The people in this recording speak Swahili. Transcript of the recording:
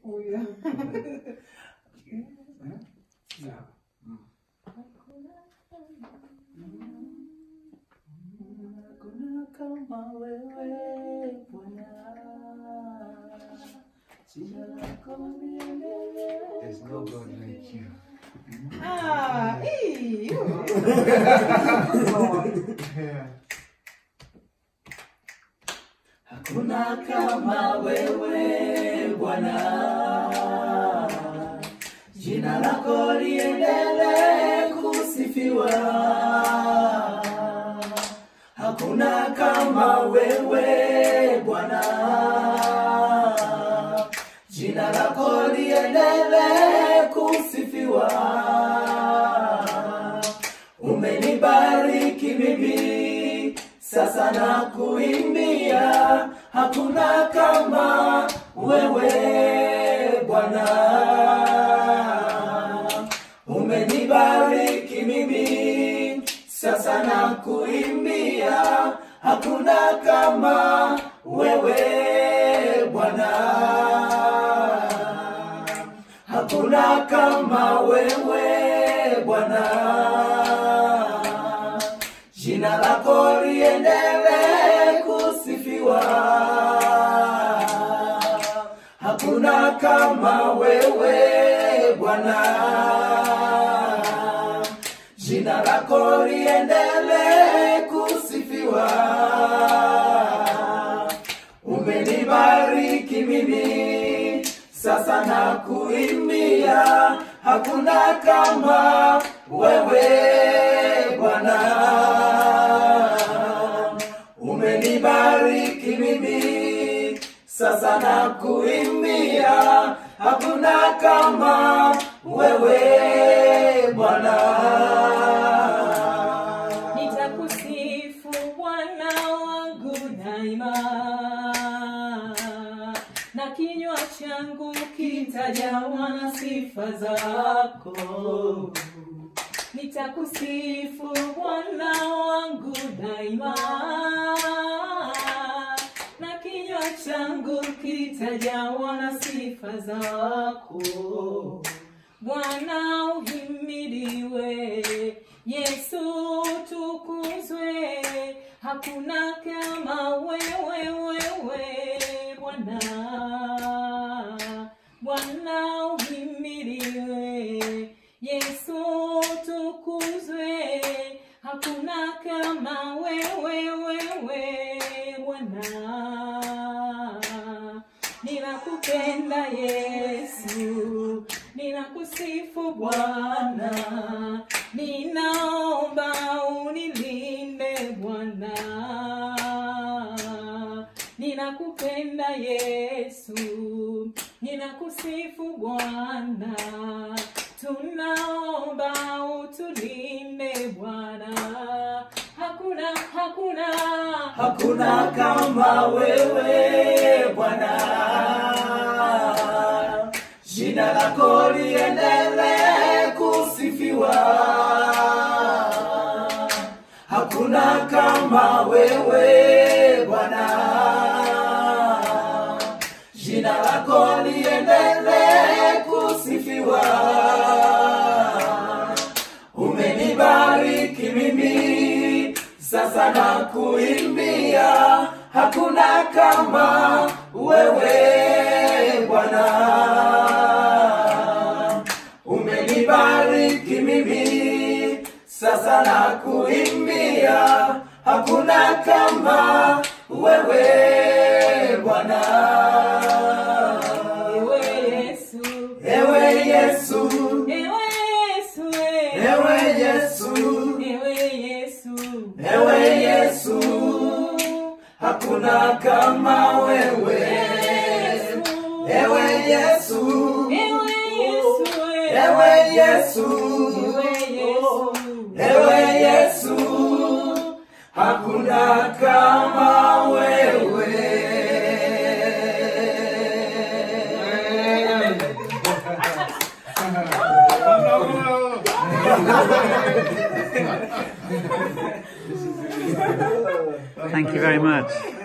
Oh yeah. Yeah. Hakuna kama wewe Bwana, jina lako liendelee. There's no God like you. Ah, ee, yo. Yeah. Hakuna kama wewe Bwana, jina lako liendelee kusifiwa. Hakuna kama wewe Bwana, jina lako liendelee kusifiwa. Umenibariki mimi sasa na kuimbia, hakuna kama wewe Bwana. Umenibariki mimi sasa na kuimbia, hakuna kama wewe Bwana. Hakuna kama wewe Bwana, jina lako liendelee kusifiwa. Hakuna kama wewe Bwana, jina lako liendelee kusifiwa. Umenibariki mimi sasa na kuimbia, hakuna kama wewe Bwana. Umenibariki mimi sasa na kuimbia, hakuna kama wewe Bwana. Nitakusifu Bwana wangu daima, na kinywa changu kitajawa na sifa zako. Nitakusifu Bwana wangu daima, na kinywa changu kitajawa na sifa zako. Bwana uhimidiwe, Yesu tukuzwe, hakuna kama wewe wewe Bwana. Bwana uhimidiwe, Yesu tukuzwe, hakuna kama wewe wewe Bwana. Ninakupenda Yesu, ninakusifu Bwana, ninaomba unilinde Bwana. Ninakupenda Yesu, ninakusifu Bwana, tunaomba utulinde Bwana. Hakuna, hakuna, Hakuna kama wewe Bwana, jina lako liendelee kusifiwa. Hakuna kama wewe Bwana, jina lako liendelee kusifiwa. Umenibariki mimi sasa na kuimbia, hakuna kama wewe Bwana. Umenibariki mimi sasa na kuimbia, hakuna kama wewe Bwana. ewe Yesu, Ewe Yesu, ewe Yesu, ewe Yesu, ewe Yesu, ewe Yesu, hakuna kama wewe. Ewe Yesu, ewe Yesu, ewe Yesu, ewe Yesu. ewe Yesu, hakuna kama wewe. Thank you very much.